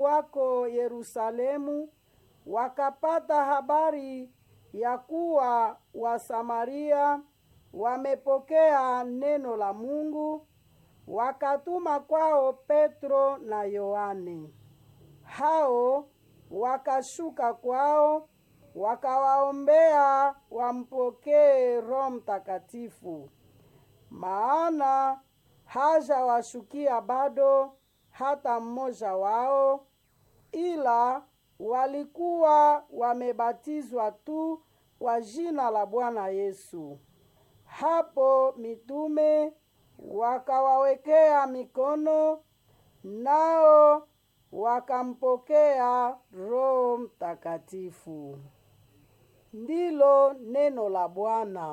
wako Yerusalemu wakapata habari ya kuwa Wasamaria wamepokea neno la Mungu, wakatuma kwao Petro na Yohane. Hao wakashuka kwao, wakawaombea wampokee Roho Mtakatifu, maana hajawashukia bado hata mmoja wao, ila walikuwa wamebatizwa tu kwa jina la Bwana Yesu. Hapo mitume wakawawekea mikono, nao wakampokea Roho Mtakatifu. Ndilo neno la Bwana.